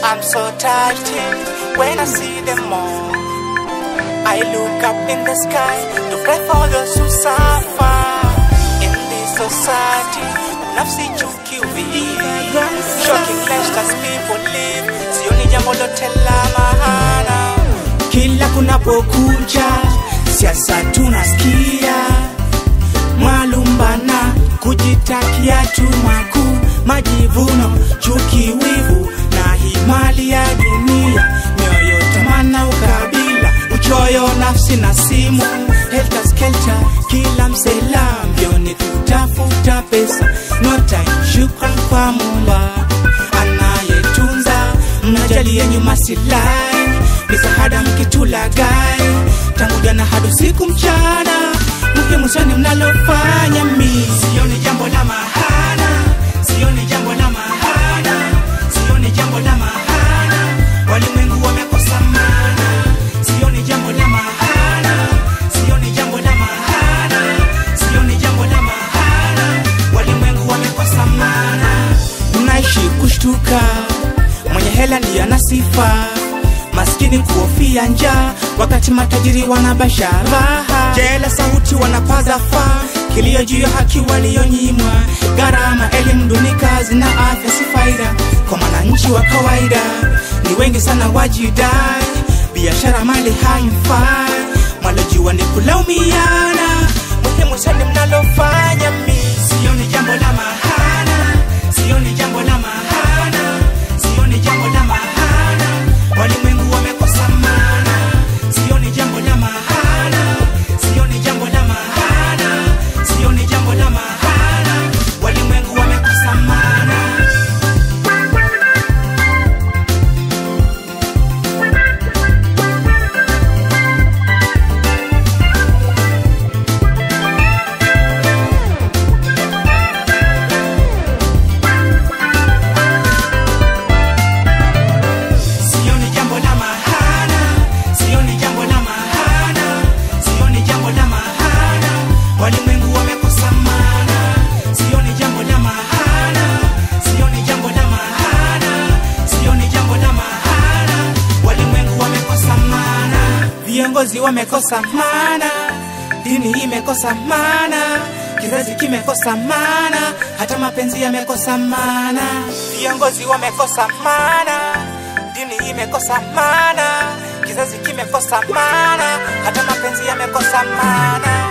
I'm so touched when I see them all. I look up in the sky to pray for those who suffer in this society. Nafsi chuki uvivu, shocking lifestyles people live. Sioni jambo lote la maana. Kila kunapokucha siasa tunasikia mwalumbana, kujitakia tu makuu, majivuno, chuki, wivu na hii mali ya dunia, mioyo, tamana, ukabila, uchoyo, nafsi na simu, helter skelter, kila msela mbioni kutafuta pesa, no time, shukran kwa Mola anayetunza, mnajalia nyuma silahi, misaada mkitulagai, tangu jana hadi usiku mchana, muhimu sana mnalofanya mi sioni jambo la mahana, sioni jambo la mahana, sioni jambo la mahana, walimwengu wamekosa maana, sioni jambo la mahana, sioni jambo la mahana, sioni jambo la mahana, walimwengu wamekosa maana, mnaishi kushtuka, mwenye hela ndiye ana sifa maskini kuhofia njaa, wakati matajiri wanabasha raha. Jela sauti wanapaza faa, kilio juu ya haki walionyimwa, gharama elimu duni, kazi na afya si faida kwa mwananchi wa kawaida. Ni wengi sana wajidai, biashara mali haimfai, mwalojua ni kulaumiana. Muhimu sana mnalofanya mi, sioni jambo la mahana, sioni jambo la mahana, sioni jambo la mahana walimwengu wamekosa maana, sioni jambo la mahana, sioni jambo la mahana, sioni jambo la mahana, walimwengu wamekosa maana. Sioni jambo la mahana, sioni jambo la mahana, sioni jambo la mahana, walimwengu wamekosa maana. Sioni jambo la mahana, sioni jambo la mahana, sioni jambo la mahana, walimwengu wamekosa maana. Viongozi wamekosa maana, dini imekosa maana, kizazi kimekosa maana, hata mapenzi yamekosa maana. Viongozi wamekosa maana dini imekosa maana, kizazi kimekosa maana, hata mapenzi yamekosa maana.